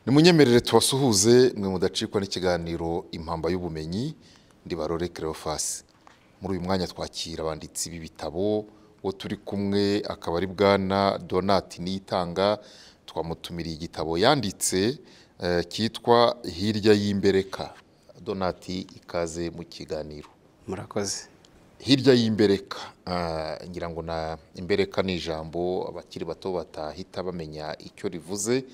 nimunyemerere tubasuhuze mwe mudacikwa n'ikiganiro impamba y'ubumenyi ndibarore kerofasi muri uyu mwanya twakira abanditsi b'ibitabo uwo turi kumwe akaba ari bwana donati niyitanga twamutumiriye igitabo yanditse eh, cyitwa hirya y'imbereka donati ikaze mu kiganiro murakoze hirya y'imbereka ah, ngira ngo na imbereka ni ijambo abakiri bato batahita bamenya icyo rivuze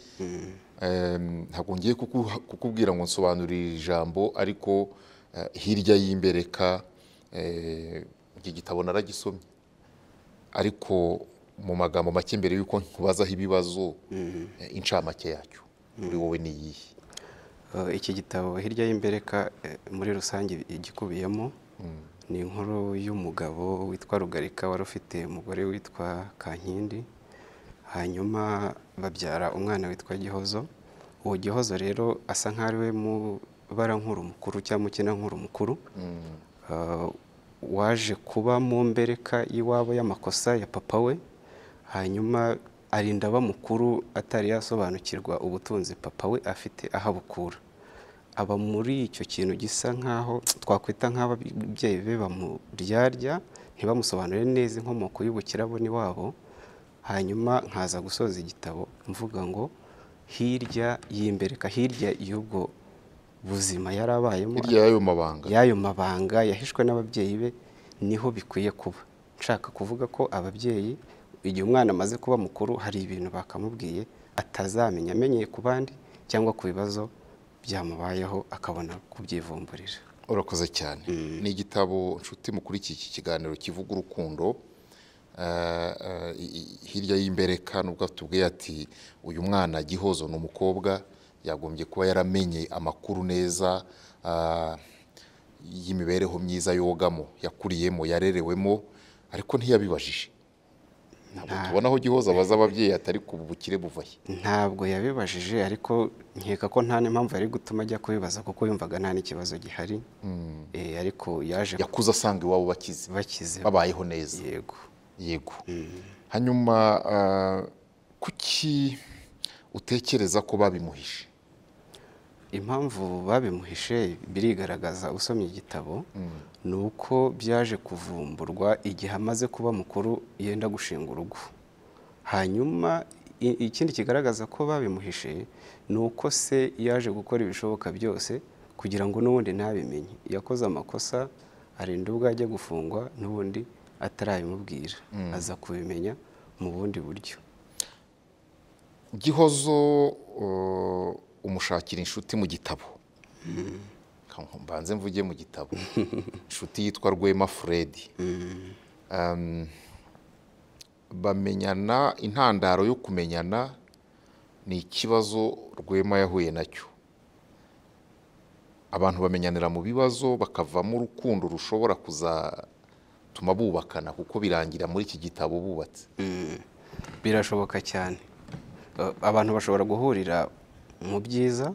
Em, ntabwo ngiye kuku- kukubwira ngo nsobanurire iri jambo ariko eh, hirya y'imbereka eh, iki gitabo naragisomye ariko mu magambo make mbere y'uko nkubazaho ibibazo eh, incamake yacyo kuri wowe ni iyihe Eh, iki gitabo hirya y'imbereka eh, muri rusange igikubiyemo ni inkuru y'umugabo witwa rugarika wari ufite umugore witwa kankindi hanyuma babyara umwana witwa gihozo uwo gihozo rero asa nk'aho ari we mubarankuru mukuru cyangwa mukinankuru mukuru Eh, waje kuba mu mbereka y'iwabo y'amakosa ya papa we hanyuma arinda aba mukuru atari yasobanukirwa ubutunzi papa we afite aho abukura aba muri icyo kintu gisa nk'aho twakwita nk'ababyeyi be bamuryarya ntibamusobanurire neza inkomoko y'ubukiraboni wabo hanyuma nkaza gusoza igitabo mvuga ngo hirya y'imbereka hirya y'ubwo buzima yari abayemo hirya y'ayo mabanga y'ayo mabanga yahishwe n'ababyeyi be niho bikwiye kuba nshaka kuvuga ko ababyeyi igihe umwana amaze kuba mukuru hari ibintu bakamubwiye atazamenya amenyeye ku bandi cyangwa ku bibazo byamubayeho akabona kubyivumburira urakoze cyane ni igitabo nshuti mukuri iki kiganiro kivuga urukundo Eh, eh, i- i- hirya y'imbereka nubwo tubwiye ati uyu mwana gihozo ni umukobwa yagombye kuba yaramenye amakuru neza ah, y'imibereho myiza yogamo yakuriyemo yarerewemo ariko ntiyabibajije Ntabwo tubona aho gihozo abaza ababyeyi atari ku bukire buva he ntabwo yabibajije ariko nkeka ko nta n'impamvu yari gutuma ajya kubibaza kuko yumvaga nta n'ikibazo gihari Eh, ariko yaje yakuze asanga iwabo bakize bakize babayeho neza yego yego hanyuma ah, kuki utekereza ko babimuhishe impamvu babimuhishe birigaragaza usomye igitabo ni uko byaje kuvumburwa igihe amaze kuba mukuru yenda gushinga urugo hanyuma i- ikindi kigaragaza ko babimuhishe ni uko se yaje gukora ibishoboka byose kugira ngo n'ubundi ntabimenye yakoze amakosa arinda ubwo ajya gufungwa n'ubundi atarabimubwira aza kubimenya mu bundi buryo gihozo uh, umushakira inshuti mu gitabo Ka- mbanze mvuge mu gitabo inshuti yitwa rwema furedi Um, bamenyana intandaro yo kumenyana ni ikibazo rwema yahuye nacyo abantu bamenyanira mu bibazo bakavamo urukundo rushobora kuzatuma bubakana kuko birangira muri iki gitabo bubatse birashoboka cyane Eh, abantu bashobora guhurira mu byiza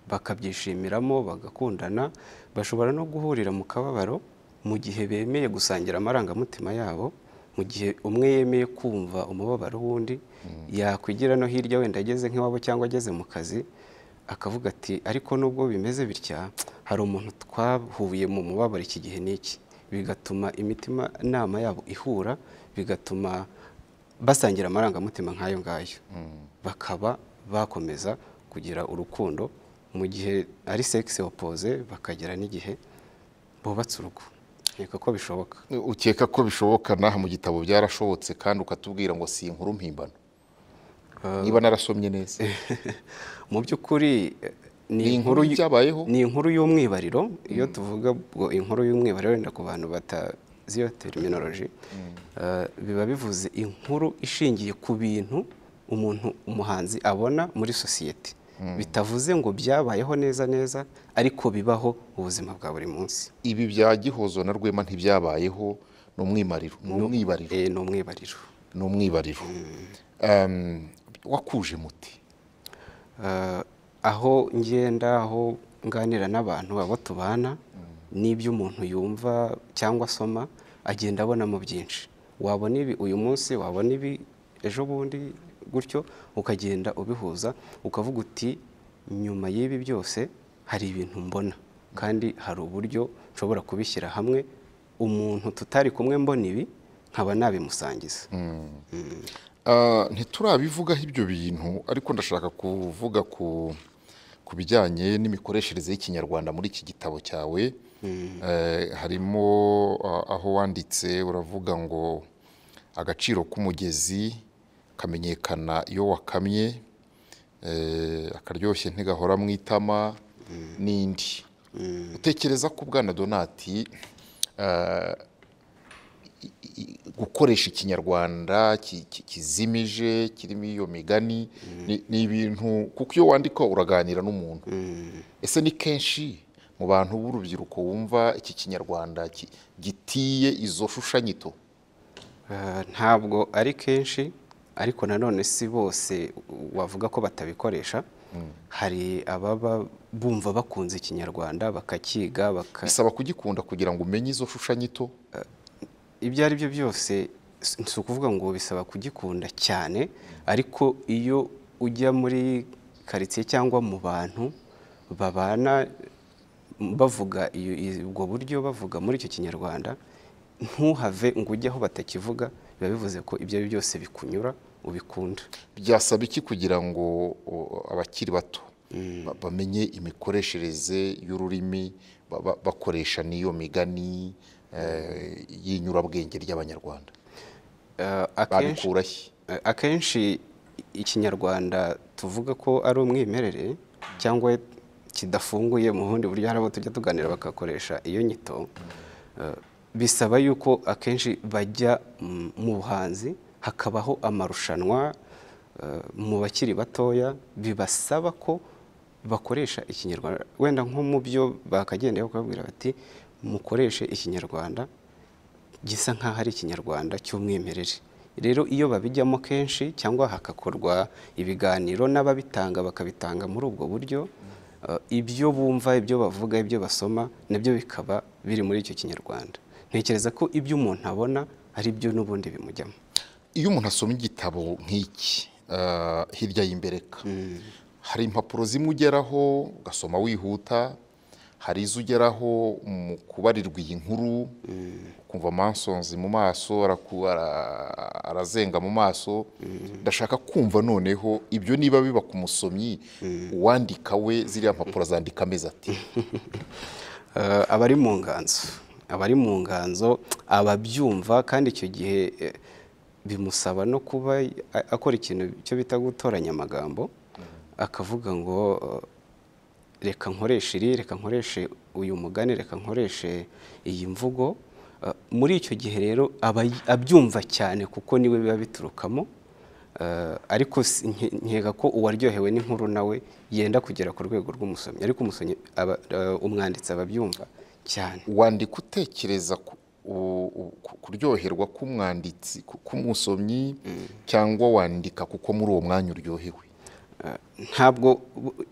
bakabyishimiramo bagakundana bashobora no guhurira mu kababaro mu gihe bemeye gusangira amarangamutima yabo mu gihe umwe yemeye kumva umubabaro w'undi yakwigira no hirya wenda ageze nk'iwabo cyangwa ageze mu kazi akavuga ati ariko nubwo bimeze bitya hari umuntu twahuye mu mubabaro iki gihe n'iki bigatuma imitima nama yabo ihura bigatuma basangira amarangamutima nk'ayo ngayo bakaba bakomeza kugira urukundo mu gihe ari segisi opoze bakagera n'igihe bubatse urugo nkeka ko bishoboka ukeka ko bishoboka n'aha mu gitabo byarashobotse kandi ukatubwira ngo si inkuru mpimbano niba narasomye neza mu by'ukuri eh, ni ni inkuru inkuru y- byabayeho ni inkuru y'umwibariro iyo tuvuga ngo inkuru y'umwibariro wenda ku bantu batazi iyo teriminoroji biba bivuze inkuru ishingiye ku bintu umuntu umuhanzi abona muri sosiyete bitavuze ngo byabayeho neza neza ariko bibaho mu buzima bwa buri munsi ibi bya gihozo na rwema ntibyabayeho ni umwimariro ni umwibariro Eh, ni umwibariro ni umwibariro Em, wakuje muti Eh, aho ngenda aho nganira n'abantu abo tubana n'ibyo umuntu yumva cyangwa asoma agenda abonamo byinshi wabona ibi uyu munsi wabona ibi ejo bundi gutyo ukagenda ubihuza ukavuga uti nyuma y'ibi byose hari ibintu mbona kandi hari uburyo nshobora kubishyira hamwe umuntu tutari kumwe mbona ibi nkaba nabimusangiza Ah, ntiturabivugaho ibyo bintu ariko ndashaka kuvuga ku ku bijyanye n'imikoreshereze y'ikinyarwanda muri iki gitabo cyawe Eh, harimo ah, aho wanditse uravuga ngo agaciro k'umugezi kamenyekana iyo wakamye eh, akaryoshye ntigahora mu itama n'indi utekereza ko bwana donati ah, i- i- gukoresha ikinyarwanda ki- ki- kizimije kirimo iyo migani ni- ni ibintu kuko iyo wandika uraganira n'umuntu ese ni kenshi mu bantu b'urubyiruko wumva iki kinyarwanda ki- gitiye izo shushanyito Ah, ntabwo ari kenshi ariko nanone si bose wavuga ko batabikoresha hari ababa bumva bakunze ikinyarwanda bakakiga baka bisaba kugikunda kugira ngo umenye izo shushanyito ibyo ari byo byose si si ukuvuga ngo bisaba kugikunda cyane ariko iyo ujya muri karitsiye cyangwa mu bantu babana bavuga iyo- i- ubwo buryo bavuga muri icyo kinyarwanda ntuhave ngo ujye aho batakivuga biba bivuze ko ibyo ari byo byose bikunyura ubikunda byasaba iki kugira ngo o, abakiri bato ba- bamenye imikoreshereze y'ururimi ba- ba- bakoresha n'iyo migani eh, y'inyurabwenge ry'abanyarwanda Eh, akenshi babikurahe Eh, akenshi ikinyarwanda tuvuga ko ari umwimerere cyangwa kidafunguye mu bundi buryo hari abo tujya tuganira bagakoresha iyo nyito eh, bisaba yuko akenshi bajya mm, mu buhanzi hakabaho amarushanwa eh, mu bakiri batoya bibasaba ko bakoresha ikinyarwanda wenda nko mu byo bakagendeye bakababwira bati mukoreshe ikinyarwanda gisa nk'aho ari ikinyarwanda cy'umwimerere rero iyo babijyamo kenshi cyangwa hagakorwa ibiganiro n'ababitanga bakabitanga muri ubwo buryo eh, ibyo bumva ibyo bavuga ibyo basoma nabyo bikaba biri muri icyo kinyarwanda ntekereza ko ibyo umuntu abona ari byo n'ubundi bimujyamo iyo umuntu asoma igitabo nk'iki eh, hirya y'imbereka hari impapuro zimwe ugeraho ugasoma wihuta hari izo ugeraho mu kubarirwa iyi nkuru ukumva amansonzi mu maso araku- ara- arazenga mu maso ndashaka kumva noneho ibyo niba biba ku musomyi uwandika we ziriya mpapuro azandika ameze ati Eh, abari mu nganzo abari mu nganzo ababyumva kandi icyo gihe eh, bimusaba no kuba a- akora ikintu cyo bita gutoranya amagambo akavuga ngo eh, reka nkoreshe iri reka nkoreshe uyu mugani reka nkoreshe iyi mvugo Eh, muri icyo gihe rero aba y- abyumva cyane kuko niwe biba biturukamo Eh, ariko si- nke- nkeka ko uwaryohewe n'inkuru nawe yenda kugera ku rwego rw'umusomyi ariko umusomyi aba- eh, umwanditsi aba abyumva cyane wandika utekereza ku- u- u- ku- kuryoherwa k'umwanditsi ku- k'umusomyi cyangwa wandika kuko muri uwo mwanya uryohewe Eh, ntabwo u-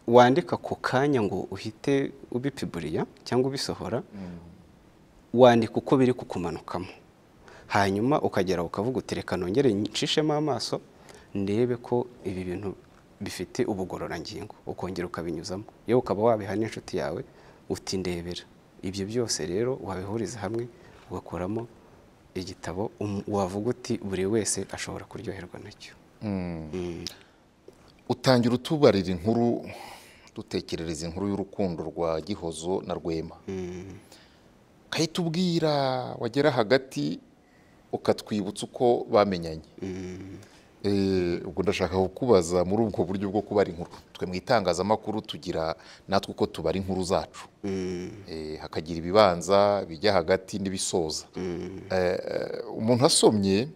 wandika ku kanya ngo uhite ubipiburiya cyangwa ubisohora wandika uko biri kukumanukamo hanyuma ukagera ukavuga uti reka nongere nshishemo amaso ndebe ko ibi bintu bifite ubugororangingo ukongera ukabinyuzamo yewe ukaba wabiha n'inshuti yawe uti ndebera ibyo byose rero wabihuriza hamwe ugakoramo igitabo um- wavuga uti buri wese ashobora kuryoherwa nacyo utangira utubarira inkuru dutekerereza inkuru y'urukundo rwa gihozo na rwema kahita ubwira wagera hagati ukatwibutsa uko bamenyanye Eh, ubwo ndashaka kukubaza muri ubwo buryo bwo kubara inkuru twe mu itangazamakuru tugira natwe uko tubara inkuru zacu Eh, hakagira ibibanza bijya hagati n'ibisoza Eh, eh, umuntu asomye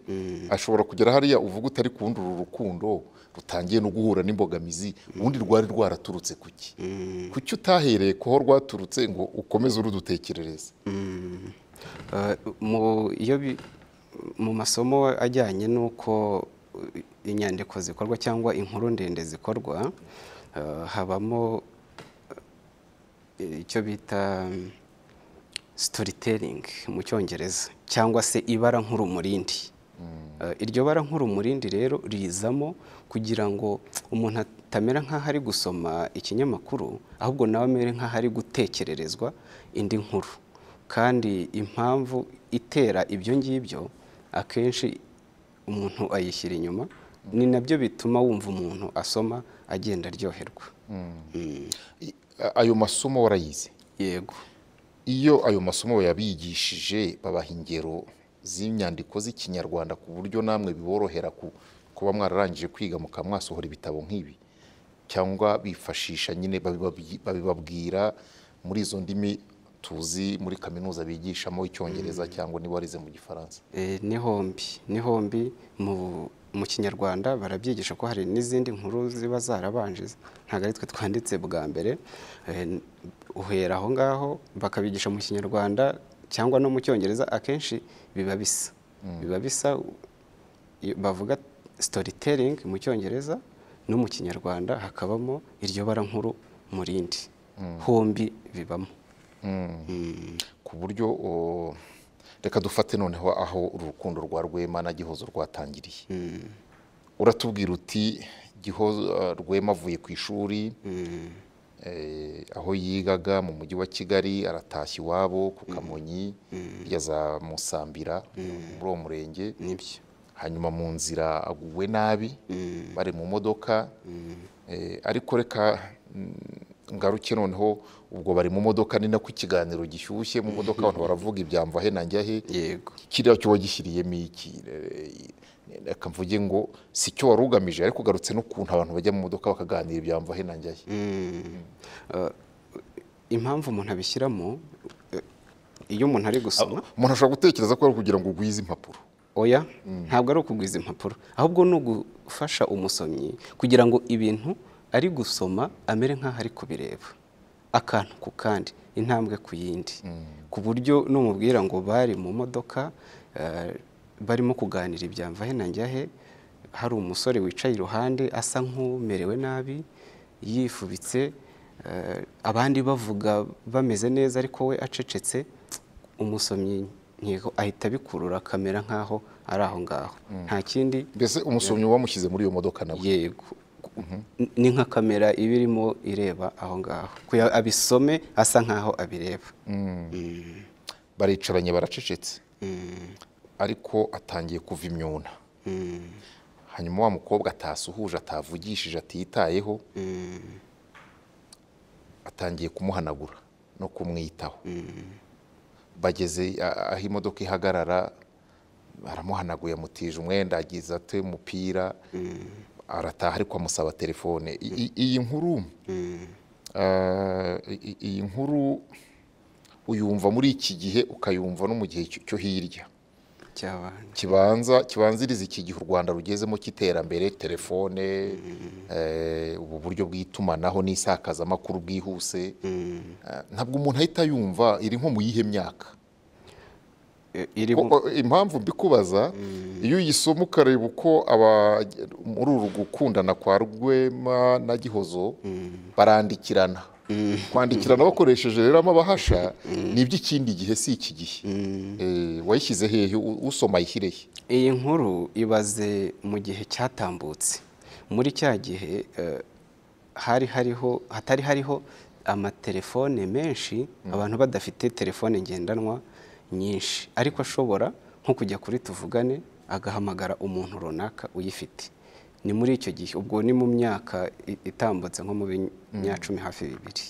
ashobora kugera hariya uvuga utari kubundura urukundo rutangiye no guhura n'imbogamizi ubundi rwari rwaraturutse kuki kuki utahereye kuho rwaturutse ngo ukomeze urudutekerereze Eh, mu iyo bi- mu masomo ajyanye n'uko eh, inyandiko zikorwa cyangwa inkuru ndende zikorwa eh, habamo eh, icyo bita mm, storytelling mu cyongereza cyangwa se ibara nk'urumurindi iryo bara nk'urumurindi rero rizamo kugira ngo umuntu atamera nk'aho ari gusoma ikinyamakuru ahubwo nawe amere nk'aho ari gutekererezwa indi nkuru kandi impamvu itera ibyo ngibyo akenshi umuntu ayishyira inyuma ni nabyo bituma wumva umuntu asoma agenda aryoherwa ayo masomo warayize yego iyo ayo masomo yabigishije babaha ingero z'inyandiko z'ikinyarwanda ku buryo namwe biborohera ku- kuba mwararangije kwiga mukaba mwasohora ibitabo nk'ibi cyangwa bifashisha nyine babibabwi- babibabwira muri izo ndimi tuzi muri kaminuza bigishamo icyongereza cyangwa niba warize mu gifaransa Eh, ni hombi ni hombi mu mu kinyarwanda barabyigisha ko hari n'izindi nkuru ziba zarabanje ntabwo ari twe twanditse bwa mbere Eh, n- uhera aho ngaho bakabigisha mu kinyarwanda cyangwa no mu cyongereza akenshi biba bisa biba bisa u- iyo bavuga storytelling mu cyongereza no mu kinyarwanda hakabamo iryo bara nkuru mu rindi hombi bibamo ku buryo o, reka dufate noneho aho urukundo rwa rwema na gihozo rwatangiriye uratubwira uti gihozo eh, rwema avuye ku ishuri eh, aho yigaga mu mujyi wa kigali aratashya iwabo ku kamonyi yaza musambira muri uwo murenge nibyo hanyuma mu nzira aguwe nabi bari mu modoka Eh, ariko reka mm, ngaruke noneho ubwo bari mu modoka ni nako ikiganiro gishyushye mu modoka abantu baravuga ibyamva he na njya he yego kiriya cyo wagishyiriyemo iki Eh, reka mvuge ngo si cyo wari ugamije ariko ugarutse n'ukuntu abantu bajya mu modoka bakaganira ibyamva he na njya he Eh, impamvu umuntu abishyiramo eh, iyo umuntu ari gusoma umuntu ashobora gutekereza ko ari ukugira ngo ugwize impapuro oya ntabwo ari ukugwiza impapuro ahubwo ni ugufasha umusomyi kugira ngo ibintu ari gusoma amere nk'aho ari kubireba akantu ku kandi intambwe ku yindi ku buryo n'umubwira ngo bari mu modoka eh, barimo kuganira ibyamva he na njya he hari umusore wicaye iruhande asa nk'umerewe nabi yifubitse eh, abandi bavuga bameze neza ariko we acecetse umusomyi ntego ahita abikurura akamera nk'aho ari aho ngaho nta kindi mbese umusomyi wamushyize muri iyo modoka nawe yego ni nka kamera iba irimo ireba aho ngaho kugira ngo abisome asa nk'aho abireba baricaranye baracecetse ariko atangiye kuva imyuna hanyuma wa mukobwa atasuhuje atavugishije atitayeho atangiye kumuhanagura no kumwitaho bageze a- aho imodoka ihagarara aramuhanaguye amutije umwenda agize ate umupira arataha ariko amusaba telefone I- i- iyi nkuru eh, i- i- iyi nkuru uyumva muri iki gihe ukayumva no mu gihe cyo- cyo hirya cyabanje kibanza kibanziriza iki gihe u Rwanda rugezemo cy'iterambere telefone eh, ubu buryo bw'itumanaho n'isakazamakuru bwihuse Eh, ntabwo umuntu ahita yumva iri nko mu yihe myaka I- irimo Ko- o- impamvu mbikubaza iyo uyisoma ukareba uko aba- muri uru gukundana kwa rwema na gihozo barandikirana kwandikirana bakoresheje rero amabahasha ni iby'ikindi gihe si iki gihe Eh, wayishyize hehe U- usoma ayishyire he iyi nkuru ibaze mu gihe cyatambutse muri cya gihe eh, hari hariho hatari hariho amatelefone menshi abantu badafite telefone ngendanwa nyinshi ariko ashobora nko kujya kuri tuvugane agahamagara umuntu runaka uyifite ni muri icyo gihe ubwo ni mu myaka i- itambutse nko mu binyacumi hafi bibiri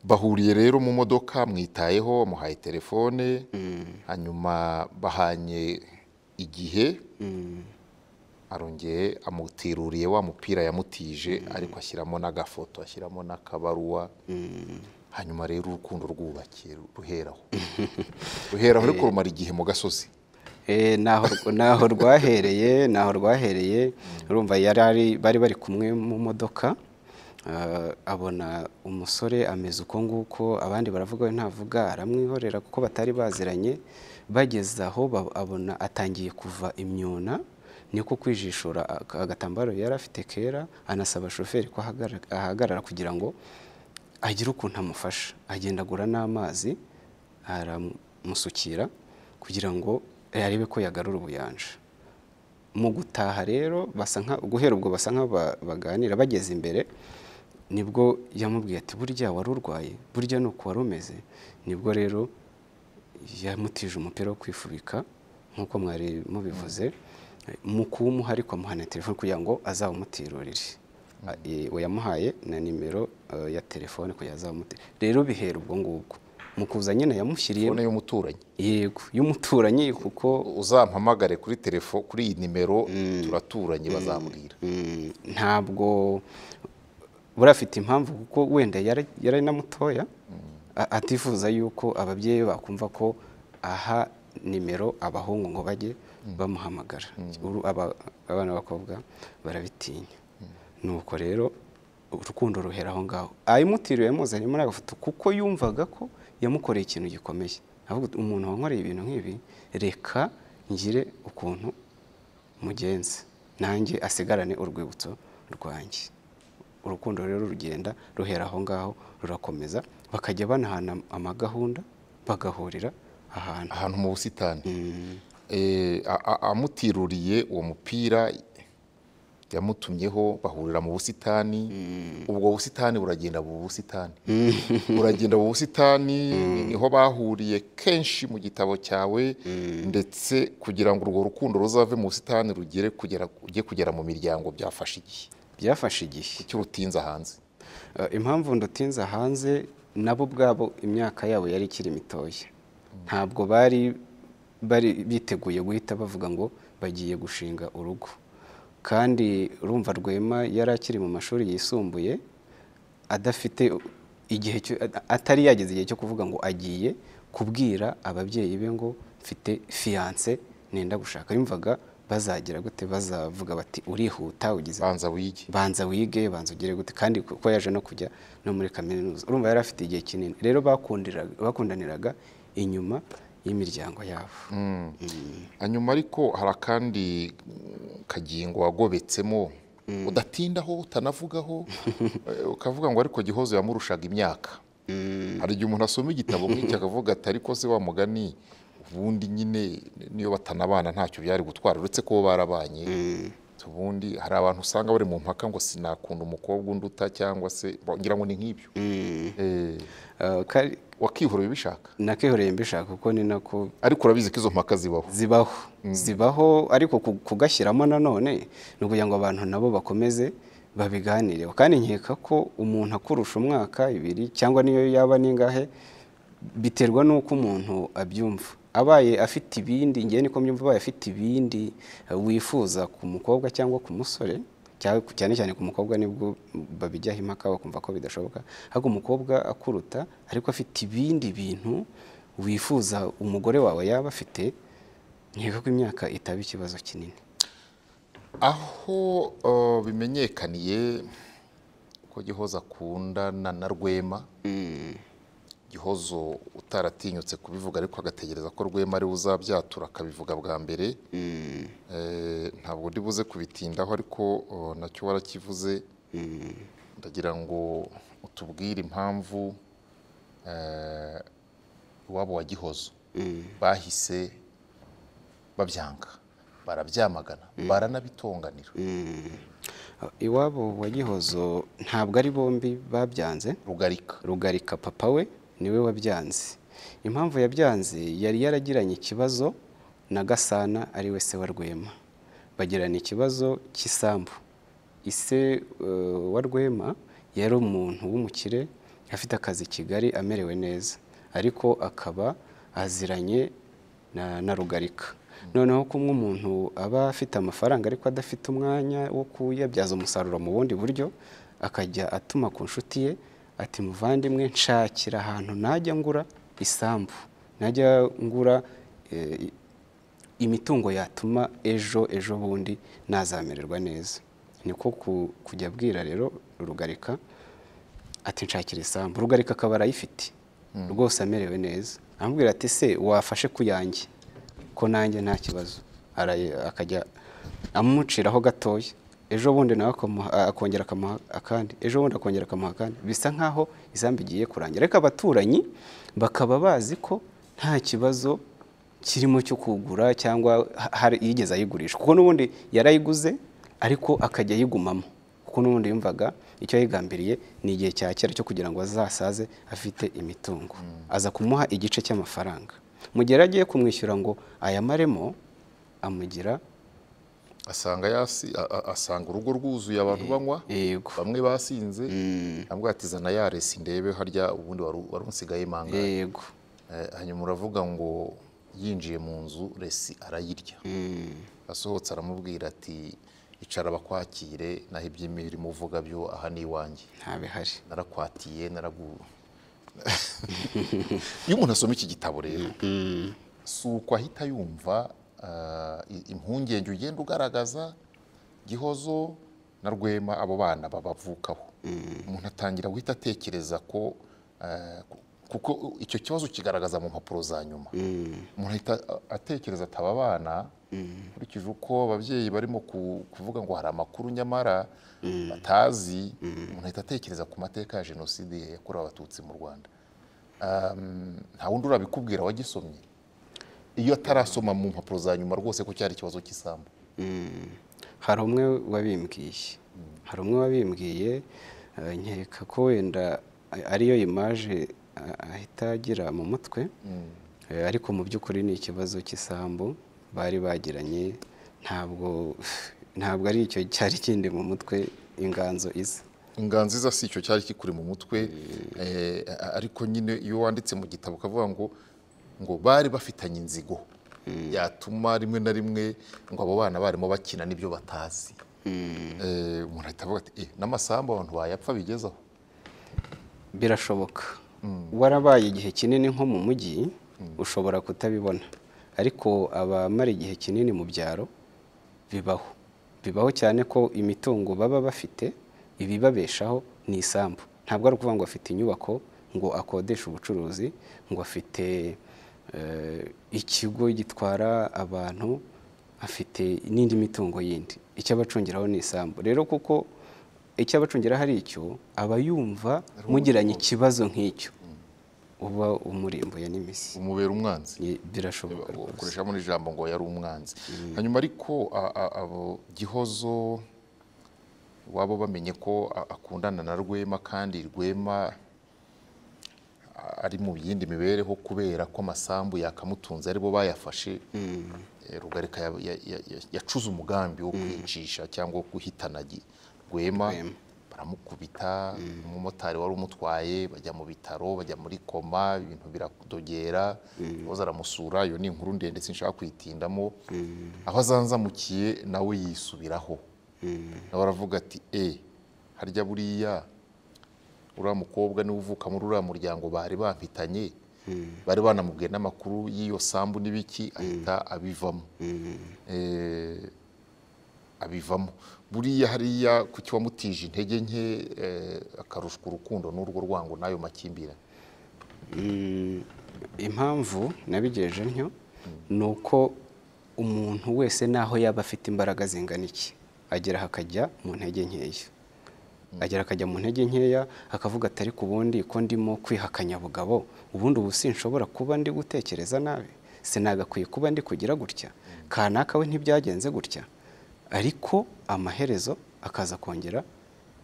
bahuriye rero mu modoka mwitayeho muhaye telefone hanyuma bahanye igihe arongeye amutiruriye wa mupira yamutije ariko ashyiramo n'agafoto ashyiramo n'akabaruwa hanyuma rero urukundo rwubakiye ruheraho ruheraho ariko rumara igihe mu gasozi Eh, naho naho rwahereye naho rwahereye urumva yari ari bari bari kumwe mu modoka ah, abona umusore ameze uko nguko abandi baravuga we ntavuga aramwihorera kuko batari baziranye bageze aho ba- abona atangiye kuva imyuna niko kwijishura aka- agatambaro yari afite kera anasaba shoferi ko ahagarara- ahagarara kugira ngo agire ukuntu amufasha agenda agura n'amazi aramusukira kugira ngo yarebe ko yagarura ubuyanja mu gutaha rero basa nka guhera ubwo basa nk'abaganira bageze imbere nibwo yamubwiye ati burya wari urwaye burya ni uku wari umeze nibwo rero yamutije umupira wo kwifubika nk'uko mwari mubivuze mu kuwumuha ariko amuha na telefone kugira ngo azawumutirurire we yamuhaye na nimero eh, ya telefone kugira ngo azawumuti rero bihera ubwo ngubwo mu kuza nyine yamushyiriye telefone y'umuturanyi yego y'umuturanyi kuko uzampamagare kuri telefone kuri iyi nimero turaturanye bazambwira Mm, ntabwo buriya afite impamvu kuko wenda yari yari na mutoya a- atifuza yuko ababyeyi be bakumva ko aha nimero abahungu ngo bajye bamuhamagara Uru- aba- abana b'abakobwa barabitinya nuko rero urukundo ruhera aho ngaho ayimutiriwe yamuzanye muri agafoto kuko yumvaga ko yamukoreye ikintu gikomeye ahubwo umuntu wankoreye ibintu nk'ibi reka ngire ukuntu mugenzi nanjye asigarane urwibutso rwanjye urukundo rero rugenda ruhera aho ngaho rurakomeza bakajya banahana amagahunda bagahurira ahantu ahantu mu busitani Eh, a- a- amutiruriye uwo mupira yamutumyeho bahurira mu busitani ubwo busitani buragenda mu busitani buragenda mu busitani niho bahuriye kenshi mu gitabo cyawe ndetse kugira ngo urwo rukundo ruzave mu busitani rugere kugera ujye kugera mu miryango byafashe igihe byafashe igihe cy'urutinza hanze Eh, impamvu ndutinza hanze nabo ubwabo imyaka yabo yari ikiri mitoya ntabwo bari bari biteguye guhita bavuga ngo bagiye gushinga urugo kandi urumva rwema yari akiri mu mashuri yisumbuye adafite igihe cyo- atari yageze igihe cyo kuvuga ngo agiye kubwira ababyeyi be ngo mfite fiyanse nenda gushaka yumvaga bazagira gute bazavuga bati urihuta ugize banza wige banza wige banza ugere gute kandi kuko yaje no kujya no muri kaminuza urumva yari afite igihe kinini rero bakundiraga bakundaniraga inyuma y'imiryango yabo hanyuma ariko hari akandi mm, kagingo wagobetsemo udatindaho utanavugaho eh, ukavuga ngo ariko gihozo yamurushaga imyaka hari igihe umuntu asoma igitabo nk'iki akavuga ati ariko se wa mugani ubundi nyine niyo batanabana ntacyo byari gutwara uretse ko bo barabanye ubundi hari abantu usanga bari mu mpaka ngo sinakunda umukobwa unduta cyangwa se ngira ngo ni nk'ibyo Eh, Eh, kari- wakihora ubishaka nakihoreye mbishaka kuko ni nako ariko urabizi ko izo mpaka zibaho zibaho zibaho ariko ku- kugashyiramo nanone ni ukugira ngo abantu nabo bakomeze babiganireho kandi nkeka ko umuntu akurusha umwaka ibiri cyangwa niyo yaba n'ingahe biterwa n'uko umuntu abyumva abaye afite ibindi ngewe niko mbyumva abaye afite ibindi eh, wifuza ku mukobwa cyangwa ku musore cyangwa ku- cyane cyane ku mukobwa nibwo babijyaho impaka bakumva ko bidashoboka ahubwo umukobwa akuruta ariko afite ibindi bintu wifuza umugore wawe yaba afite nkeka ko imyaka itaba ikibazo kinini aho eh, bimenyekaniye ko gihozo akundana na rwema gihozo utaratinyutse kubivuga ariko agategereza ko rwema ariwe uzabyatura akabivuga bwa mbere Eh, ntabwo ndi buze kubitindaho ariko eh, nacyo warakivuze ndagira ngo utubwire impamvu eh, iwabo wa gihozo bahise babyanga barabyamagana baranabitonganira iwabo wa gihozo ntabwo ari bombi babyanze rugarika rugarika papa we niwe wabyanze impamvu yabyanze yari yaragiranye ikibazo na gasana ari we se wa rwema bagirana ikibazo cy'isambu ise eh, wa rwema yari umuntu w'umukire afite akazi i kigali amerewe neza ariko akaba aziranye na, na rugarika noneho kumwe umuntu aba afite amafaranga ariko adafite umwanya wo kuyabyaza umusaruro mu bundi buryo akajya atuma ku nshuti ye ati muvandimwe nshakira ahantu najya ngura isambu najya ngura eh, imitungo yatuma ejo ejo bundi nazamererwa neza niko ku- kujya abwira rero rugarika ati nshakira isambu rugarika akaba arayifite rwose amerewe neza amubwira ati se wafashe ku yanjye ko nanjye nta kibazo Arayi- akajya amuciraho gatoya ejo bundi nawe akamuha- akongera akamuha akandi ejo bundi akongera akamuha akandi bisa nkaho isambu igiye kurangira ariko abaturanyi bakaba bazi ko nta kibazo kirimo cyo kugura cyangwa ha- hari yigeze ayigurisha kuko n'ubundi yarayiguze ariko akajya ayigumamo kuko n'ubundi yumvaga icyo yayigambiriye ni igihe cya kera cyo kugira ngo azasaze afite imitungo aza kumuha igice cy'amafaranga mu gihe yari agiye kumwishyura ngo ayamaremo amugira asanga yasi a- a- asanga urugo rwuzuye abantu banywa yego bamwe basinze ambwa ati zana ya resi ndebe harya ubundi waru- wari unsigaye manga yego hanyuma uravuga ngo yinjiye mu nzu resi arayirya asohotse aramubwira ati icara bakwakire naho iby'imirimo uvuga byo aha ni iwanjye ntabihari narakwatiye naragu iyo umuntu asoma iki gitabo rero si uko ahita yumva ah, i- impungenge ugenda ugaragaza gihozo na rwema abo bana babavukaho umuntu atangira guhita atekereza ko ah, ku- kuko icyo kibazo kigaragaza mu mpapuro za nyuma umuntu ahita a- atekereza ati aba bana nkurikije uko ababyeyi barimo ku- kuvuga ngo hari amakuru nyamara batazi umuntu ahita atekereza ku mateka ya jenoside yakorewe abatutsi mu rwanda Um, nta wundi urabikubwira wagisomye iyo atarasoma mu mpapuro za nyuma rwose ko cyari ikibazo cy'isambu hari umwe wabimbwiye hari umwe wabimbwiye eh, nkeka ko wenda ariyo imaje ah, ahita agira mu mutwe Eh, ariko mu by'ukuri ni ikibazo cy'isambu bari bagiranye ntabwo ntabwo ari icyo cyari kindi mu mutwe inganzo isa inganzo iza si icyo cyari kikuri mu mutwe eh, a- ariko nyine iyo wanditse mu gitabo ukavuga ngo ngo bari bafitanye inzigo yatuma rimwe na rimwe ngo abo bana barimo bakina n'ibyo batazi Eh, umuntu ahita avuga ati "Eh, n'amasambu abantu bayapfa bigezaho birashoboka warabaye igihe kinini nko mu mujyi ushobora kutabibona ariko abamara igihe kinini mu byaro bibaho bibaho cyane ko imitungo baba bafite ibibabeshaho ni isambu ntabwo ari ukuvuga ngo afite inyubako ngo akodeshe ubucuruzi ngo afite eh, ikigo gitwara abantu afite n'indi mitungo yindi icyo abacungiraho ni isambu rero kuko icyo abacungira hari icyo aba yumva mugiranye ikibazo nk'icyo uba umurimbuye n'imisi umubera umwanzi Ni- birashoboka rwose ukoreshamo n'ijambo ngo yari umwanzi hanyuma ariko a- a- abo gihozo waba bamenye ko a- akundana na rwema kandi rwema a- ari mu yindi mibereho kubera ko amasambu yakamutunze aribo bayafashe Eh, rugarika ya- ya- ya- ya- yacuze umugambi wo kwicisha cyangwa wo guhitana gi- rwema baramukubita umumotari wari umutwaye bajya mu bitaro bajya muri koma ibintu biradogera ibibazo aramusura iyo ni inkuru ndende sinshaka kuyitindamo aho azanzamukiye nawe yisubiraho nawe aravuga ati e harya buriya uriya mukobwa niwe uvuka muri uriya muryango bari bafitanye bari banamubwiye n'amakuru y'iyo sambu n'ibiki ahita abivamo Eh, abivamo buriya hariya ku kiwamutije intege nke eh, akarushwa urukundo n'urwo rwango n'ayo makimbirane Mm, impamvu nabigejeje ntyo ni uko umuntu wese naho yaba afite imbaraga zingana iki agera hakajya mu ntege nkeya agera akajya mu ntege nkeya akavuga ati ariko ubundi ko ndimo kwihakanya bugabo ubundi ubu sinshobora kuba ndi gutekereza nabi sinagakwiye kuba ndi kugira gutya kanaka we ntibyagenze gutya ariko amaherezo akaza kongera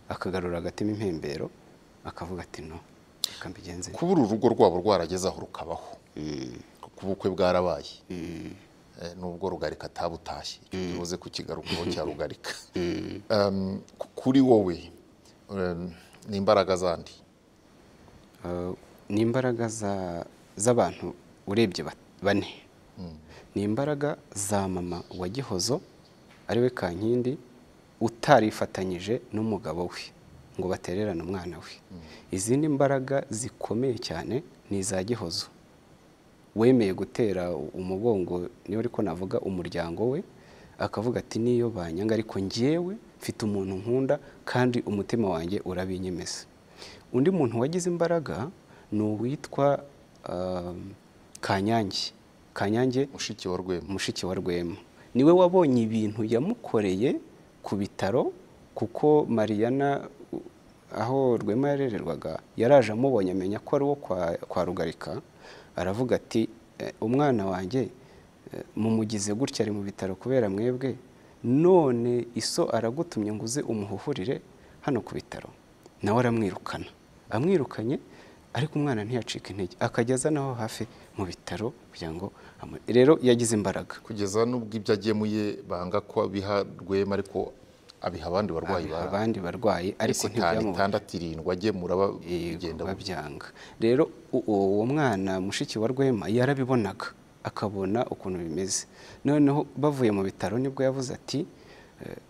akagarura agatima impembero akavuga ati no reka mbigenze kubura urugo rwabo rwarageze aho rukabaho kuko ubukwe bwarabaye Eh, nubwo rugarika atabutashye icyo kibuze kukigarukaho cya rugarika Um, ku- kuri wowe um, ni imbaraga zandi Uh, ni imbaraga za- z'abantu urebye ba- bane ni imbaraga za mama wa gihozo ariwe kankindi utarifatanyije n'umugabo we ngo batererane umwana we izindi mbaraga zikomeye cyane ni iza gihozo wemeye gutera umugongo niyo ariko navuga umuryango we akavuga ati niyo banyanga ariko ngewe mfite umuntu nkunda kandi umutima wanjye urabinyemeza undi muntu wagize imbaraga ni uwitwa um, kanyange kanyange mushiki wa rwema mushiki wa rwema niwe wabonye ibintu yamukoreye ku bitaro kuko mariyana u- aho rwema yarererwaga yaraje amubonye amenya ko ari uwo kwa, kwa rugarika aravuga ati "Eh, umwana wanjye mu mugize gutya ari mu bitaro kubera mwebwe none iso aragutumye ngo uze umuhuhurire hano ku bitaro nawe aramwirukana amwirukanye ariko umwana ntiyacika intege akajya aza naho hafi mu bitaro kugira ngo amu- rero yagize imbaraga kugeza n'ubwo ibyo agemuye banga ko abiha rwema ariko abiha abandi barwayi Abiha bara abandi barwayi ariko ese itanu ntibyamubaho itandatu irindwi agemura ba- bigenda biba gutya. byanga rero u- uwo mwana mushiki wa rwema yarabibonaga akabona ukuntu bimeze noneho bavuye mu bitaro nibwo yavuze ati "Eh,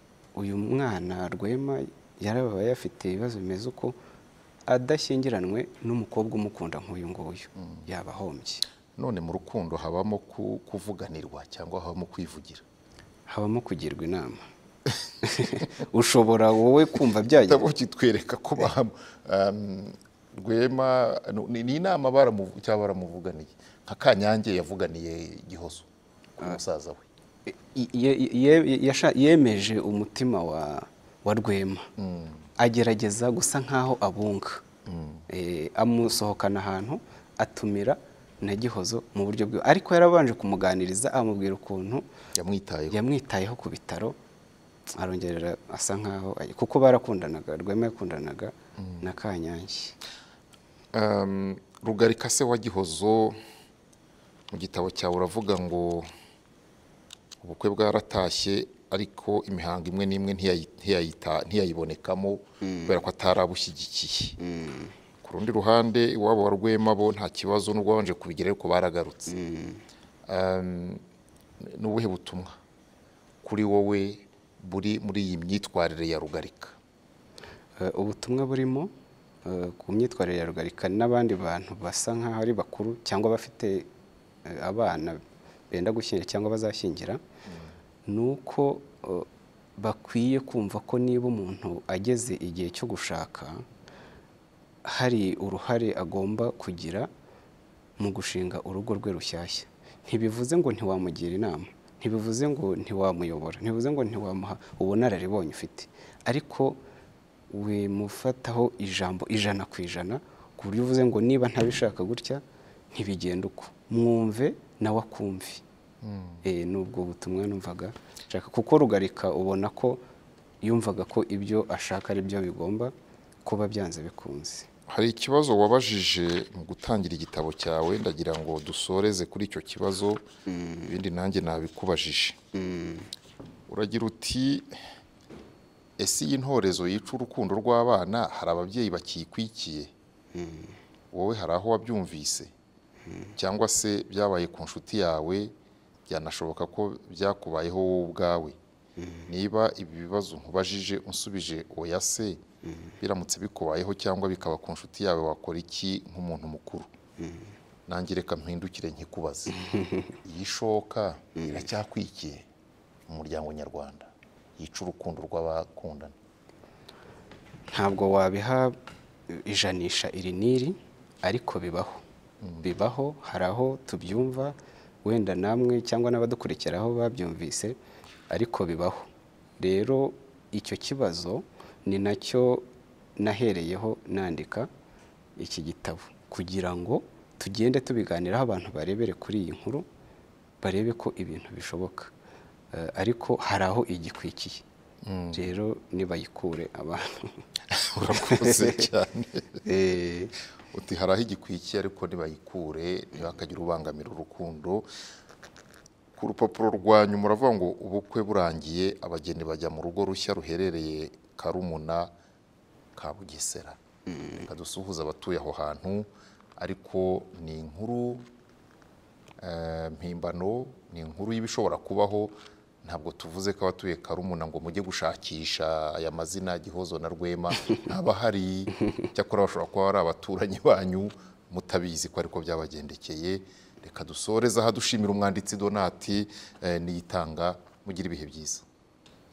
uyu mwana rwema yarabaye afite ibibazo bimeze uko adashyingiranywe n'umukobwa umukunda nk'uyu nguyu yaba ahombye none mu rukundo habamo ku- kuvuganirwa cyangwa habamo kwivugira habamo kugirwa inama ushobora wowe kumva byajya igitabo kitwereka ko bahamo Um, rwema no, ni ni inama baramu- cyangwa baramuvuganiye nka kanyange yavuganiye gihozo kuri musaza we I- ye- ye- yasha- yemeje umutima wa wa rwema agerageza gusa nk'aho abunga Eh, amusohokana ahantu atumira na gihozo mu buryo bwe ariko yarabanje kumuganiriza amubwira ukuntu yamwitayeho yamwitayeho ku bitaro arongerera asa nk'aho kuko barakundanaga rwema yakundanaga na kanyange Um, rugarika se wa gihozo mu gitabo cyawe uravuga ngo ubukwe bwaratashye ariko imihango imwe n'imwe ntiyayi- ntiyayita- ntiyayibonekamo kubera ko atarabushyigikiye ku rundi ruhande iwabo wa rwema bo nta kibazo n'ubwo babanje kubigira ariko baragarutse Um, ni ubuhe butumwa kuri wowe buri muri iyi myitwarire ya rugarika Eh, ubutumwa burimo eh, ku myitwarire ya rugarika n'abandi bantu basa nk'aho ari bakuru cyangwa bafite eh, abana benda gushyingira cyangwa bazashyingira ni uko eh, bakwiye kumva ko niba umuntu ageze igihe cyo gushaka hari uruhare agomba kugira mu gushinga urugo rwe rushyashya ntibivuze ngo ntiwamugira inama ntibivuze ngo ntiwamuyobora ntibivuze ngo ntiwamuha ubunararibonye ufite ariko wimufataho ijambo ijana ku ijana ku buryo uvuze ngo niba ntabishaka gutya ntibigenda uko mwumve nawe akumve Eh, ni ubwo butumwa numvaga nshaka kuko rugarika ubona ko yumvaga ko ibyo ashaka ari byo bigomba kuba byanze bikunze hari ikibazo wabajije mu gutangira igitabo cyawe ndagira ngo dusoreze kuri icyo kibazo ibindi nanjye nabikubajije uragira uti ese iyi ntorezo yica urukundo rw'abana hari ababyeyi bakiyikwikiye wowe hari aho wabyumvise cyangwa se byabaye ku nshuti yawe byanashoboka ko byakubayeho wowe ubwawe niba ibi bibazo nkubajije unsubije oya se biramutse bikubayeho cyangwa bikaba ku nshuti yawe wakora iki nk'umuntu mukuru nange reka mpindukire nkikubaze iyi shoka iracyakwikiye mu muryango nyarwanda yica urukundo rw'abakundana ntabwo wabiha ijanisha iri n'iri ariko bibaho bibaho hari aho tubyumva wenda namwe cyangwa n'abadukurikiraho babyumvise ariko bibaho rero icyo kibazo ni nacyo nahereyeho nandika iki gitabo kugira ngo tugende tubiganiraho abantu barebere kuri iyi nkuru barebe ko ibintu bishoboka Eh, ariko hari aho igikwikiye rero nibayikure abantu urakoze cyane Eh, uti hari aho igikwikiye ariko ntibayikure ntibakagire ubangamira urukundo ku rupapuro rwa nyuma uravuga ngo ubukwe burangiye abageni bajya mu rugo rushya ruherereye karumuna ka bugesera reka dusuhuze abatuye aho hantu ariko ni inkuru eh, mpimbano ni inkuru y'ibishobora kubaho ntabwo tuvuze ko abatuye karumuna ngo mujye gushakisha aya mazina gihozo na rwema abahari cyakora bashobora kuba ari abaturanyi banyu mutabizi ko ariko byabagendekeye reka dusoreze aha dushimira umwanditsi donati eh, niyitanga mugire ibihe byiza